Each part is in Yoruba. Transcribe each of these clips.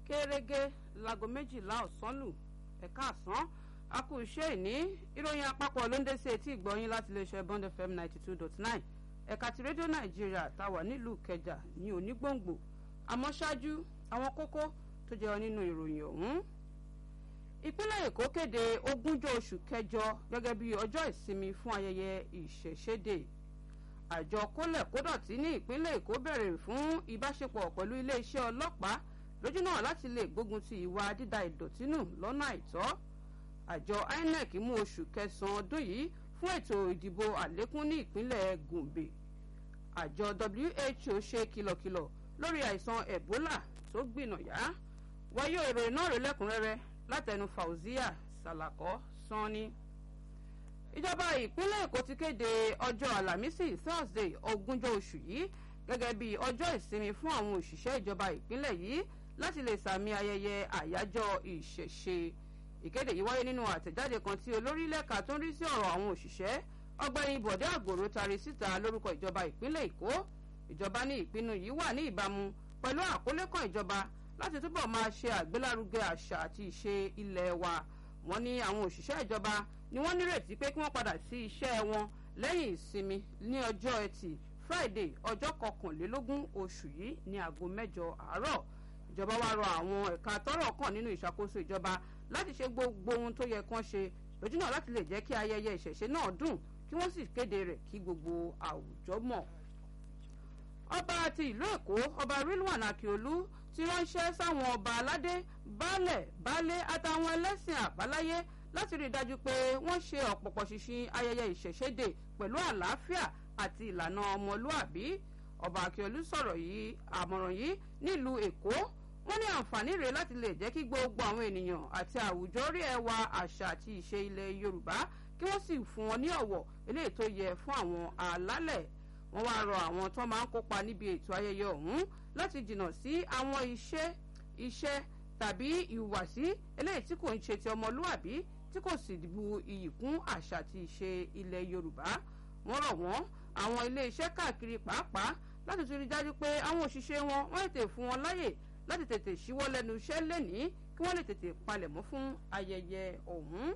gẹ́gẹ́ láago méjìlá ọ̀sán lù ẹ̀ka àsán a kú iṣẹ́ ìní ìròyìn àpapọ̀ ló ń dé sí etí ìgbọ́yìn láti iléeṣẹ́ bond fm ninety two dot nine ẹ̀ka ti rédíò nàìjíríà táwà nílùú kẹjà ní onígbòǹgbò àmọ́ ṣáájú àwọn kókó tó jẹyọ nínú ìròyìn ọ̀hún. ìpínlẹ̀ èkó kéde ogúnjọ́ oṣù kẹjọ gẹ́gẹ́ bí ọjọ́ ìsinmi fún ayẹyẹ ìṣẹ̀ṣẹ̀dè àjọ kólẹ̀ kódọ̀tí ní ìpínlẹ̀ èkó bẹ̀rẹ̀ fún ìbáṣepọ̀ pẹ̀lú iléeṣẹ́ ọlọ́pàá lójú náà láti lè gbógun ti ìwà dídà ìdọ̀tí nù lọ́nà àìtọ́ àjọ inec mú oṣù kẹsàn-án ọdún yìí fún ètò ìdìbò àlékún ní ìpínlẹ̀ gombe àjọ who ṣe kìlọ̀kìlọ̀ lórí àìsàn ebola tó gbìnàyà wáyé ìròyìn náà rèé lẹ́kùnrẹ́rẹ́ látẹnu fauzia salako sanni ìjọba ìpínlẹ̀ èkó ti kéde ọjọ́ àlàmísì thursday ogúnjọ́ oṣù yìí gẹ́gẹ́ bí ọjọ́ ìsinmi fún àwọn òṣìṣẹ́ ìjọba ìpínlẹ̀ yìí láti lè sàmì ayẹyẹ àyájọ́ ìṣẹ̀ṣe ìkéde yìí wáyé nínú àtẹ̀jáde kan tí olórí lẹ́ka tó ń rí sí ọ̀rọ̀ àwọn òṣìṣẹ́ ọgbẹ́ni bọ̀dé àgòrò tari síta lórúkọ ìjọba ìpínlẹ̀ èkó ìjọba ní ìpinnu yìí wà ní ìbámu pẹ̀lú àkọlé kan ìjọba láti túbọ̀ máa ṣe àgbélárugẹ àṣà àti ìṣe ilẹ̀ wa wọ́n ní àwọn òṣìṣẹ́ ìjọba ni wọ́n nírètí pé kí wọ́n padà sí iṣẹ́ wọn lẹ́yìn ìsinmi ní ọjọ́ ẹtì friday ọjọ́ kọkànlélógún oṣù yìí ní aago mẹ́jọ àárọ̀ ìjọba wa rọ àwọn ẹ̀ka tọ́rọ̀ kàn nínú ìṣàkóso ìjọba láti ṣe gbogbo ohun tó yẹ kán ṣe lójúnà láti lè jẹ́ kí ayẹyẹ ìṣẹ̀ṣe náà dùn kí wọ́n sì kéde rẹ̀ kí gbogbo àwùjọ mọ̀. ọba ti ìlú èkó ọba rilwan akiolu ti ránṣẹ́ sáwọn ọba aládé baálẹ̀ baálé àtàwọn ẹlẹ́sìn àbáláyé láti rí i dájú pé wọ́n ṣe ọ̀pọ̀pọ̀ ṣinṣin ayẹyẹ ìṣẹ̀ṣẹ̀dè pẹ̀lú àlàáfíà àti ìlànà ọmọlúàbí ọba akiolu sọ̀rọ̀ yìí àmọ̀ràn yìí nílùú èkó wọ́n ní àǹfààní rèé láti lè jẹ́ kí gbogbo àwọn ènìyàn àti àwùjọ rí ẹwà àṣà àti ìṣe ilẹ̀ yorùbá kí wọ́n sì fún wọn ní ọ̀wọ̀ eléyìí tó yẹ fún àwọn àlálẹ̀ wọ́n wá rọ àwọn tó máa ń kópa níbi ètò ayẹyẹ ọ̀hún láti jìnnà sí àwọn iṣẹ́ iṣẹ́ tàbí ìhùwàsí eléyìí tí kò ń ṣe ti ọmọlúàbí tí kò sì bu iyì kún àṣà àti ìṣe ilẹ̀ yorùbá wọ́n rọ̀ wọ́n àwọn ilé iṣẹ́ káàkiri pàápàá láti tún rí dájú pé àwọn òṣìṣẹ́ wọn wọ́n tètè fún wọn láyè láti tètè ṣíwọ́ lẹ́nu iṣẹ́ lẹ́nìí kí wọ́n lè tètè palẹ̀mọ́ fún ayẹyẹ ọ̀hún.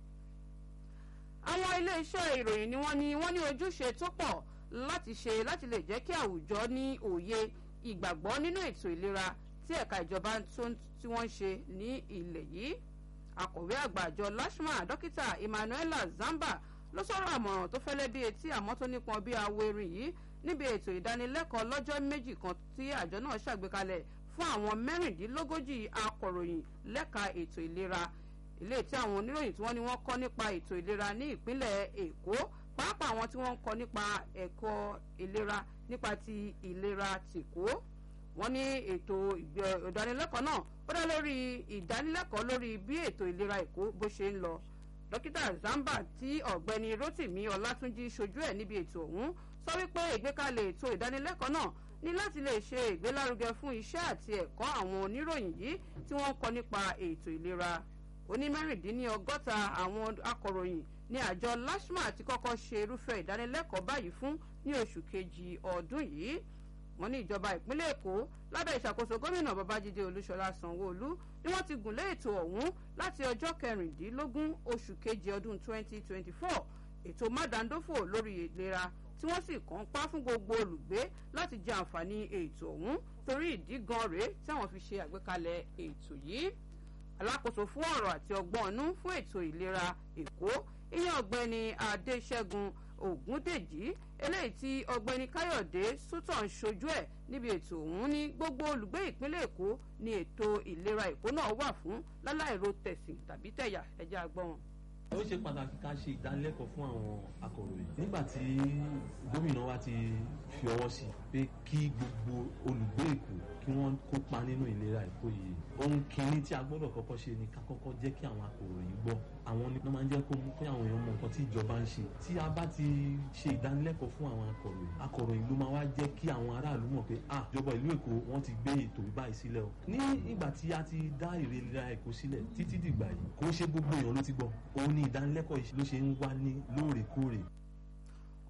àwọn iléeṣẹ́ ìròyìn ni wọ́n ní wọ́n ní ojúṣe tó pọ̀ láti ṣe láti lè jẹ́ kí àwùjọ ní òye ìgbàgbọ́ nínú ètò ìlera tí ẹ̀ka ìjọba tí wọ́n ń ṣe ní ilẹ̀ yìí. akọ̀wé àgbà àjọ lashma dókítà emmanuela zamba ló sọ̀rọ̀ àmọ̀ràn tó fẹ́lẹ́ bí etí àmọ́ tó nípọn bí awo erin yìí níbi ètò ìdánilẹ́kọ̀ọ́ lọ́jọ́ méjì kan tí àjọ náà ṣàgbékalẹ̀ fún àwọn mẹ́rìndínlógójì akọ̀ròyìn lẹ́ka ètò ìlera ilé tí àwọn oníròyìn tí wọ́n ní wọ́n kọ́ nípa ètò ìlera ní ìpínlẹ̀ èkó pàápàá àwọn tí wọ́n ń kọ́ nípa ẹ̀kọ́ ìlera nípa ti ìlera tìkó wọ́n ní ètò ìdánilẹ́kọ̀ọ́ náà ó dá lórí ìdánilẹ́kọ̀ọ́ lórí bí ètò ìlera èkó bó ṣe ń lọ dókítà zamba tí ọ̀gbẹ́ni rotimi ọlátúnjì ṣojú ẹ̀ níbi ètò ọ̀hún sọ wípé ìgbékalẹ̀ ètò ìdánilẹ́kọ̀ọ́ náà ní láti lè ṣe ìgbélárugẹ fún iṣẹ́ àti ẹ̀kọ́ àwọn oníròyìn yìí tí wọ́n ń kọ nípa ètò ìlera onímẹ́rìndínlọ́gọ́ta àwọn akọ̀ròyìn ní àjọ lashma ti kọ́kọ́ ṣe irúfẹ́ ìdánilẹ́kọ̀ọ́ báyìí fún ní oṣù kejì ọdún yìí wọ́n ní ìjọba ìpínlẹ̀ èkó lábẹ́ ìṣàkóso gómìnà babájídé olúṣọlá sanwóolu ni wọ́n ti gùnlé ètò ọ̀hún láti ọjọ́ kẹrìndínlógún oṣù kejì ọdún 2024 ètò mádàndófò lórí ìlera tí wọ́n sì kàn pa fún gbogbo olùgbé láti jẹ àǹfààní ètò ọ̀hún torí ìdí gan rèé tí àwọn fi ṣe àgbékalẹ̀ ètò yìí alákòóso fún ọ̀rọ̀ àti ọgbọ́n ọ̀nú fún ètò ìlera èkó ìyẹn ọ̀gbẹ́ni adéṣẹ́gun ògúndèjì eléyìí tí ọ̀gbẹ́ni káyọ̀dé sútọ̀ ń ṣojú ẹ̀ níbi ètò ọ̀hún ní gbogbo olùgbé ìpínlẹ̀ èkó ní ètò ìlera èkó náà wà fún láláìro tẹ̀sìn tàbí tẹ̀yà ẹja àgbọ̀n ó ṣe pàtàkì ká ṣe ìdánilẹ́kọ̀ọ́ fún àwọn akọ̀ròyìn nígbà tí gómìnà wa ti fi ọwọ́ sí pé kí gbogbo olùgbé èkó kí wọ́n kópa nínú ìlera èkó yìí ohun kìíní tí a gbọ́dọ̀ kọ́kọ́ ṣe ni ká kọ́kọ́ jẹ́ kí àwọn akọ̀ròyìn gbọ́ àwọn ni wọ́n máa ń jẹ́ kó mú kí àwọn èèyàn mọ nǹkan tí ìjọba ń ṣe tí a bá ti ṣe ìdánilẹ́kọ̀ọ́ fún àwọn akọ̀ròyìn akọ̀ròyìn ló máa wá jẹ́ kí àwọn aráàlú mọ̀ pé ah ìjọba ìlú èkó wọ́n ti gbé ètò báyìí sílẹ̀ o ní ìgbà tí a ti dá ìlera èkó sílẹ̀ títí dìgbà yìí kò ṣe gbogbo èèyàn ló ti gbọ́ òun ni ìdánilẹ́kọ̀ọ́ ló ṣe ń wá ní lóòrèkóòrè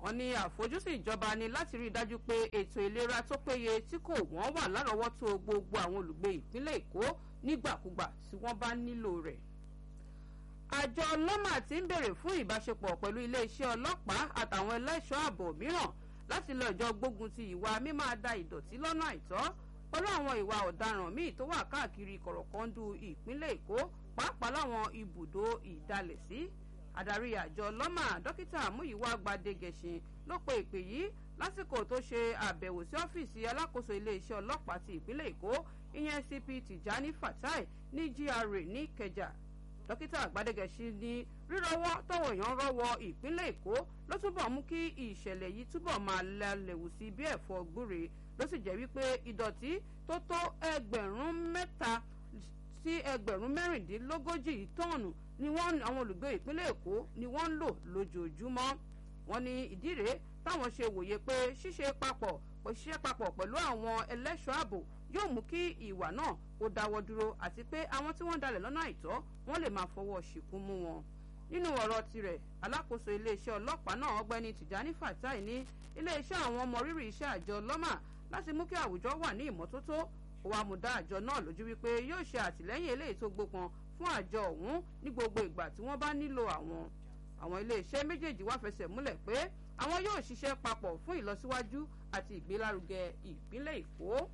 wọ́n ní àfojúsùn ìjọba ni láti rí i dájú pé ètò ìlera tó péye tí kò wọ́n wà lárọ̀ọ́wọ́tó gbogbo àwọn olùgbé ìpínlẹ̀ èkó nígbàkúgbà tí wọ́n bá nílò rẹ̀ àjọ lọ́mà ti ń bèrè fún ìbáṣepọ̀ pẹ̀lú iléeṣẹ́ ọlọ́pàá àtàwọn ẹlẹ́ṣọ́ ààbò mìíràn láti lọ ìjọ gbógun ti ìwà mímáa da ìdọ̀tí lọ́nà àìtọ́ pẹ̀lú àwọn ìwà ọ̀daràn míì tó wà káàkiri kọ̀rọ̀kọ́ndù ìpínlẹ̀ èkó pàápàá láwọn ibùdó ìdalẹ̀sí adarí àjọ lọ́mà dókítà múyíwá gbadegẹ̀sìn ló pe ìpè yìí lásìkò tó ṣe àbẹ̀wò sí ọ́fíìsì alákòóso iléeṣẹ́ ọlọ́pàá ti ìpínlẹ̀ èkó ìyẹn cp tijani fatai ní gra ní ìkẹjà dókítà àgbàdégẹ̀sì ní rírọwọ́ tọ̀wọ̀ èèyàn rọ́wọ́ ìpínlẹ̀ èkó ló túbọ̀ mú kí ìṣẹ̀lẹ̀ yìí túbọ̀ máa lẹ́lẹ̀wù sí bí ẹ̀fọ́ gbúre ló sì jẹ́ wípé ìdọ̀tí tó tó ẹgbẹ̀rún mẹ́ta sí ẹgbẹ̀rún mẹ́rìndínlógójì tọ́ọ̀nù ni wọ́n àwọn olùgbé ìpínlẹ̀ èkó ni wọ́n ń lò lójoojúmọ́ wọ́n ní ìdí rèé táwọn ṣe wòye pé ṣíṣe papọ̀ ṣiṣẹ́ papọ̀ pẹ̀lú àwọn ẹlẹ́ṣọ́ ààbò yóò mú kí ìwà náà kó dáwọ́ dúró àti pé àwọn tí wọ́n dalẹ̀ lọ́nà àìtọ́ wọ́n lè máa fọwọ́ ṣìkún mú wọn. nínú ọ̀rọ̀ tirẹ̀ alákòóso iléeṣẹ́ ọlọ́pàá náà ọgbẹ́ni tìjání fatai ní iléeṣẹ́ àwọn ọmọ rírì iṣẹ́ àjọ lọ́mà láti mú kí àwùjọ wà ní ìmọ́tótó ó wàá mú dá àjọ náà lójú wípé yóò ṣe àtìlẹ́yìn eléyìí tó gbópọn fún àjọ ọ̀hún ní gbogbo ìgbà tí wọ́n bá nílò àwọn àwọn iléeṣẹ́ méjèèjì wá fẹsẹ̀ múlẹ̀ pé àwọn yóò ṣiṣẹ́ papọ̀ fún ìlọsíwájú àti ìgbélárugẹ ìpínlẹ̀ èkó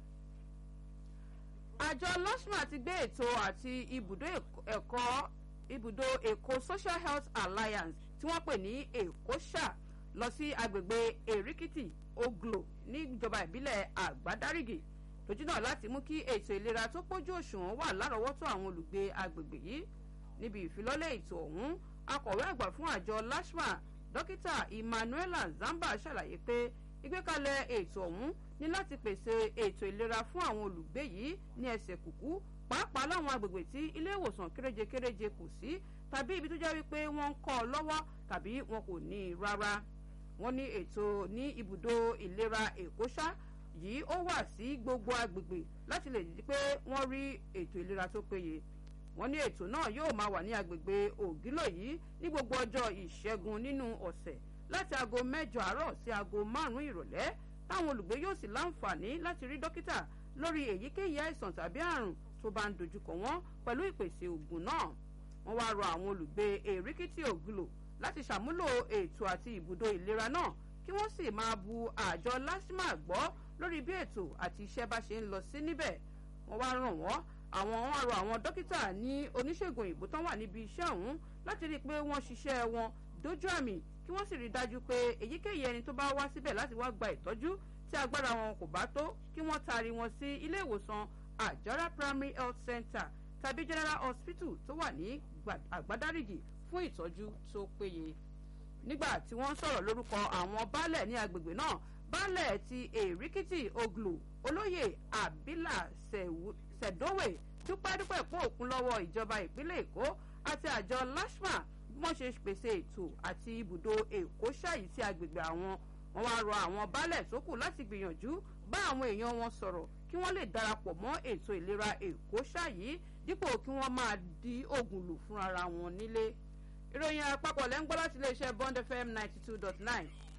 àjọ lọ́sùmà ti gbé ètò àti ibùdó ẹ̀kọ́ ibùdó èkó social health alliance tí wọ́n pè ní èkó ṣà lọ sí agbègbè èrìkìtì oglo níjọba ìbílẹ̀ àgbádárìgì lójú náà láti mú kí ètò ìlera tó pójú òṣùwọ̀n wà lárọ̀ọ́wọ́tó àwọn olùgbé agbègbè yìí níbi ìfilọ́lẹ̀ ètò ọ̀hún akọ̀wé àgbà fún àjọ lashma dókítà emmanuela zamba ṣàlàyé pé ìgbékalẹ̀ ètò ọ̀hún ní láti pèsè ètò ìlera fún àwọn olùgbé yìí ní ẹsẹ̀ kùkú pàápàá láwọn agbègbè tí ilé ìwòsàn kéréje-kéréje kù sí tàbí ibi tó jẹ́ wípé wọ́n ń kọ́ ọ lọ́wọ́ tàbí wọn kò ní i rárá wọ́n ní ètò ní ibùdó ìlera èkó ṣá yìí ó wà sí gbogbo agbègbè láti lè di pé wọ́n rí ètò ìlera tó péye wọ́n ní ètò náà yóò máa wà ní agbègbè ògílò yìí ní gbogbo ọjọ́ ìṣẹ́gun nínú ọ̀sẹ̀ láti aago mẹ́jọ àárọ̀ sí aago márùn-ún ìrọ̀lẹ́ táwọn olùgbé yóò sì láǹfààní láti rí dókítà lórí èyíkéyìí àìsàn tàbí àrùn tó bá ń dojúkọ wọn pẹ̀lú ìpèsè ògùn náà wọ́n wá rọ àwọn olùgbé èríkìtì ògùlò láti ṣàmúlò ètò àti ibùdó ìlera náà kí wọ́n sì máa bu àjọ lásìmà gbọ́ lórí bí ètò àti iṣẹ́ bá ṣe ń lọ sí níbẹ̀ wọ́n wá ràn wọ́n àwọn wọn rọ àwọn dókítà ní oníṣègùn òyìnbó tán wà níbi iṣẹ́ ọ̀hún láti rí i pé wọ́n ṣiṣẹ́ wọn dójú àmì kí wọ́n sì rí i dájú pé èyíkéyìí ẹni tó bá wá síbẹ̀ láti wá gba ìtọ́jú tí agbára wọn kò bá tó kí wọ́n taari wọn sí ilé ìwòsàn àjọra primary health center tàbí general hospital tó wà ní àgbádárìgì fún ìtọ́jú tó péye. nígbà tí wọ́n sọ̀rọ̀ lórúkọ àwọn baálẹ̀ ní agbègbè náà baálẹ̀ ti èríkìtì oglu olóyè àbílà sẹ̀dówè dúpẹ́ dúpẹ́ pọ̀ òkun lọ́wọ́ ìjọba ìpínlẹ̀ èkó àti àjọ lashma bí wọ́n ṣe pèsè ètò àti ibùdó èkó ṣáyí sí agbègbè àwọn wọn wá rọ àwọn baálẹ̀ tó kù láti gbìyànjú bá àwọn èèyàn wọn sọ̀rọ̀ kí wọ́n lè darapọ̀ mọ́ ètò ìlera èkó ṣáyí dípò kí wọ́n máa di oògùn lò fúnra wọn nílé ìròyìn àpapọ̀ lẹ́ ń gbọ́ láti iléeṣẹ́ bond fm ninety two dot nine